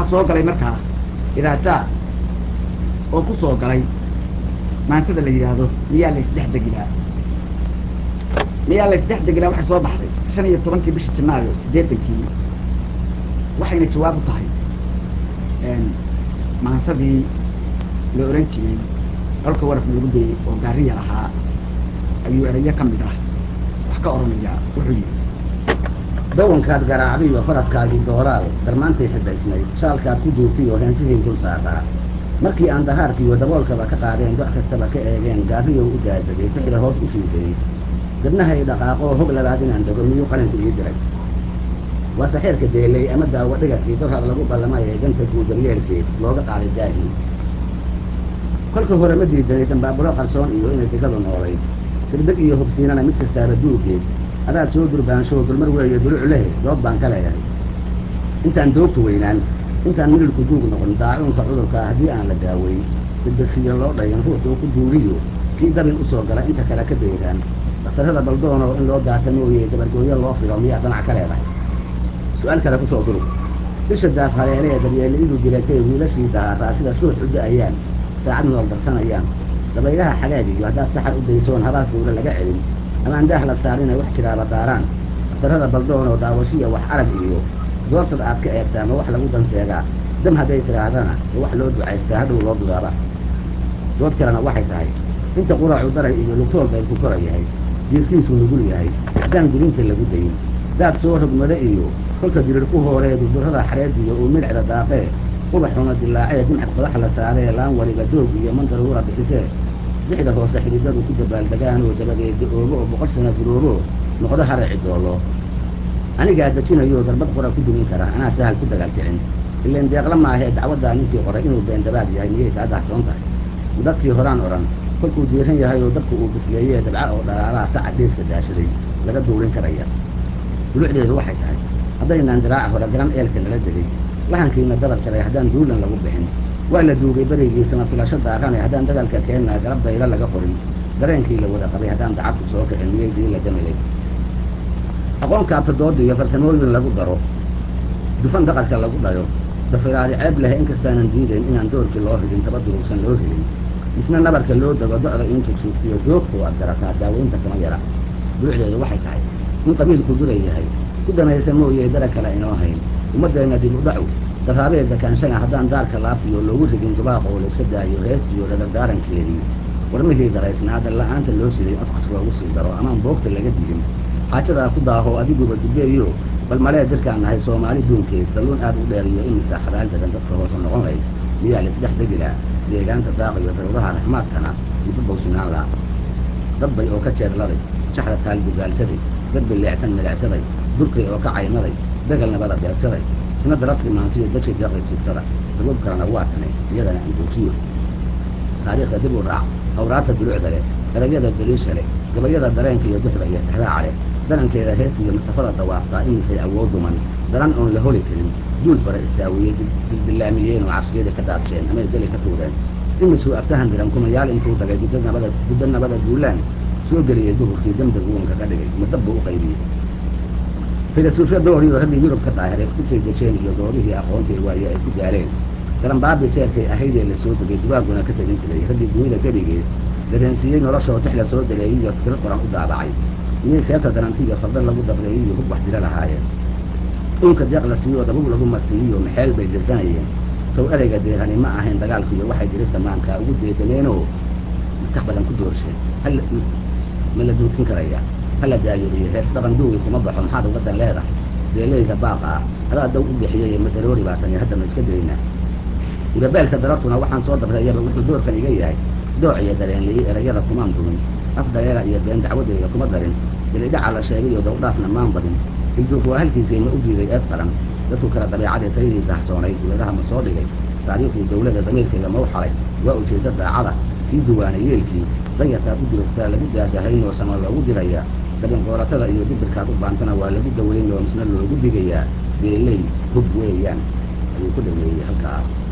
waxaa soo galay markaa idaajaar oo ku soo galay maantada la yidhaahdo miyaa la isdhex degilaa miyaa la isdhex degilaa waxay soo baxday shan iyo tobankii bishii janaayo siddeetankii waxayna jawaab u tahay maansadii la oran jiray colka warafna lagu dayey oo gaariya lahaa ayuu erayo ka mid ah wax ka odhanaya wuxuu yidhi dawankaad garaacdiyo faradkaagii dooraal darmaantay xidhaysnayd shaalkaad ku duurtay oo heensihii dul saaraa markii aan dahaarkiiyo daboolkaba ka qaadeen doc kastaba ka eegeen gaariyow u daadegay sixda hoos u sii dayey dabnahay dhaqaaqoo hog labaad inaan dego miyuu qaranku ii diray waa saxeerka deelay ama daawo dhigakii dorar lagu ballamaya danta guudaryeelkeed looga qaaday daahii kolka hore ma diidanay dambaaburo qarsoon iyo inay digadu noolayd sirbig iyo hubsiinana mid kastaaba duugeed adaad soo durbaanshow dulmar weeye duluc lehe dood baan ka leeyahay intaan doogtu weynaan intaan mililku duug noqon daacuunka cudurkaa haddii aan la daaweyn degdegsiyo loo dhayan ruuxuu ku duuriyo kii dabin usoo gala inta kale ka dayraan daktarrada baldoonow in loo daata mooye dabargooyo loo filo miyaa danac ka leedahay su-aal kale kusoo durug bisha daaf haleelee daryeeliidu dilatay wiilashii dahaaraa sida shuux u da-ayaan saacad nool darsanayaan dabaylaha xagaagiyo haddaad saxar u daysoon habaas dawla laga celin amaan daah la saarina wax jiraaba daaraan daktarrada baldoon oo daawashiya wax arag iyo doorsad aad ka eegtaa ma wax lagu danseegaa dam hadday tidhaahdana ma wax loo ducaystaa hadhow loo dudaaba dood kalena waxay tahay inta quraacu daray iyo lugtool bayd ku kora yahay jiirkiisu nugul yahay haddaan gurinta lagu dayin daad soo rogmada iyo kolka dirir ku hooreedu durrada xareediyo uu midhcda daaqee ubaxuna dilaacee dimcad qodax la saaree laan waliba doog iyo mandaruura bixisee dixda hoose xididadu ku dabaaldegaanoo dabadeeda oogo oo boqol sana guroobo noqdo haraci doolo anigaa dejinayoo darbad qora ku dumin kara anaa sahal ku dagaal kicin ileen deeqla maahee dacwaddaa ninkii qoray inuu beendabaad yahay miyay kaa dahsoon tahay dadkii horaan odhan kolkuu diiran yahay oo dadku uu bisleeyee dabca oo dhalaalaha saca deeska daashaday laga duurin karaya dulucdeedu waxay tahay haddaynaan diraaca hore garan eelka nala degay lahankiina dabar jaray haddaan duulan lagu bixin waa la duugay beraygiisama filasho daarane haddaan dagaalka keennaa garab daylo laga qorin dareenkii la wada qabay haddaan dacabku soo kicin miyay dii la jamilay aqoon kaabta dooda iyo farsamooyin lagu daro dufan daqarka lagu dhayo dafiraadi ceeb leh inkastaanan diidayn inaan doorkii loo ridin taba durugsan loo helin misna nabarka loo dego docda in tugsuugtiyo doogtuu ad garataa daaweynta kama yara duucdeedu waxay tahay in qabiilku duray yahay ku danaysa mooyee dara kale inoo hayn ummaddeenna dib u dhacu daraabeedda kaanshana haddaan daarka laabtiyo loogu rigin dubaaqoo layska daayo heestiyo dhadardaarankeedii warmihii daraysnaada la-aanta loo siday afkas loogu sii daro amaan boogta laga digin xaajadaa ku daaho adiguba dubeeyo bal malee jirkaan nahay soomaali duunkeed dalluun aad u dheeriyo imisa xabaal dagan dadka hoose noqon layd miyaa laisdhex degilaa deegaanta daaqiyo dawlaha raxmaadkana isu bawsinaan la dad bay oo ka jeedladay shaxda taal gugaalsaday dad bileecsan midacsaday durkay oo ka caymaday dagal nabada beegsaday isna darafti maansiyo dadkii deeqay siibtada sabab kalena waa tanay iyadana andoojiyo taariikhda dib u raac awraarta dulucda leh erayada daliisha leh gabayada dareenka iyo duxda iyo tixraaca leh darankeeda heesta iyo masafada dawaaftaa imisay awood duman daran oon la holi karin duul bara istaawiye dildillaamiyeen oo cabsiyada ka daadsheen amay deli ka tuureen imisuu aftahan diran kumayaal intuu dagay guddo nabada guddo nabada duulaan soo geliyey duhurkii dembiga uunka ka dhigay madabbu u qaybiyey filasuufya dooriyo raggii yurub ka daahiray kutay dejeen iyo doorihii aqoontii waaye ay ku daaleen garanbaabi jeerkay ahaydee la soo degay dubaaguna ka tegin jiray raggii dunida gebigeed dareensiiyey noloshoo tix la soo daleeyey iyo fikro qoran u daabacay miyay seebta darantiiyo fardan lagu dabreeyey iyo hub wax dila lahaayeen uunka deeq la siiyo dabub lagu marsiiyiyo maxeel bay dirsanayeen sow ereyga deerani ma ahayn dagaalkiiyo waxay dirista maankaa ugu deedaneenoo maskax badan ku doorsheen hal ma la duudsin karaya hala daayuriyo hees dhaqan duugi kuma baxo maxaad uga dan leedahay deeleyda baaqa ah adaa daw u bixiyey madaroori baa tani hadda ma iska daynaa ibabeelka darabtuna waxaan soo dabreeyaba wuxuu doorkan iga yahay dooc iyo dareenliyi erayada kumaan dumin af dareera iyo been dacwadeyda kuma darin dilidhaca la sheegay iyo dawdhaafna maan badin ilduuf waa halkiisii ma u diiday eed qaran dadku kale dabeecadii taydii dahsoonayd dibadaha ma soo dhigay taariikhdii dawladda damiirkayga ma u xalay waa ujeedda daacada kii duwaanay yeelkii danyartaad u durugtaa lagu daadahaynoo sama loogu dirayaa dabin qooratada iyo dibirkaad u baantana waa lagu dawaynoo misna loogu digayaa beeley hub weeyaan ayuu ku dhameeyey halkaa